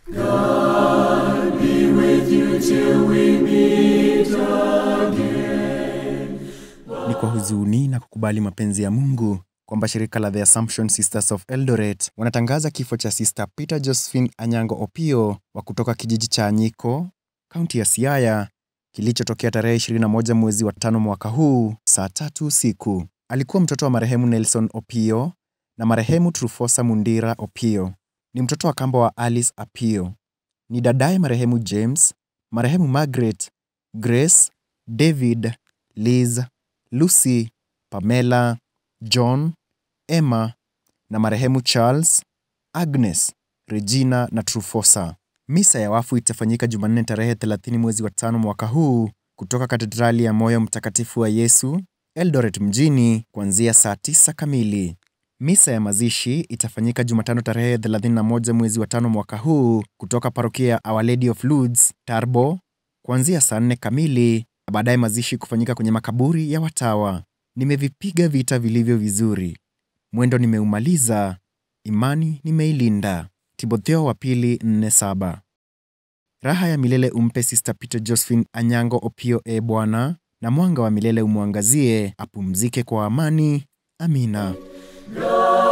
Ni kwa huzuni na kukubali mapenzi ya Mungu kwamba shirika la The Assumption Sisters of Eldoret wanatangaza kifo cha Sister Peter Josephine Anyango Opio wa kutoka kijiji cha Anyiko, kaunti ya Siaya, kilichotokea tarehe 21 mwezi wa tano mwaka huu saa tatu usiku. Alikuwa mtoto wa marehemu Nelson Opio na marehemu Trufosa Mundira Opio. Ni mtoto wa kambo wa Alice Apio. Ni dadaye marehemu James, marehemu Margaret, Grace, David, Liz, Lucy, Pamela, John, Emma na marehemu Charles, Agnes, Regina na Trufosa. Misa ya wafu itafanyika Jumanne tarehe 30 mwezi wa tano mwaka huu kutoka katedrali ya Moyo Mtakatifu wa Yesu, Eldoret mjini kuanzia saa 9 kamili. Misa ya mazishi itafanyika Jumatano tarehe 31 mwezi wa tano mwaka huu kutoka parokia ya Our Lady of Lourdes, Tarbo, kuanzia saa 4 kamili na baadaye mazishi kufanyika kwenye makaburi ya watawa. Nimevipiga vita vilivyo vizuri, mwendo nimeumaliza, imani nimeilinda. Timotheo wa pili 4:7. Raha ya milele umpe Sister Peter Josephine Anyango Opio, e Bwana, na mwanga wa milele umwangazie, apumzike kwa amani. Amina.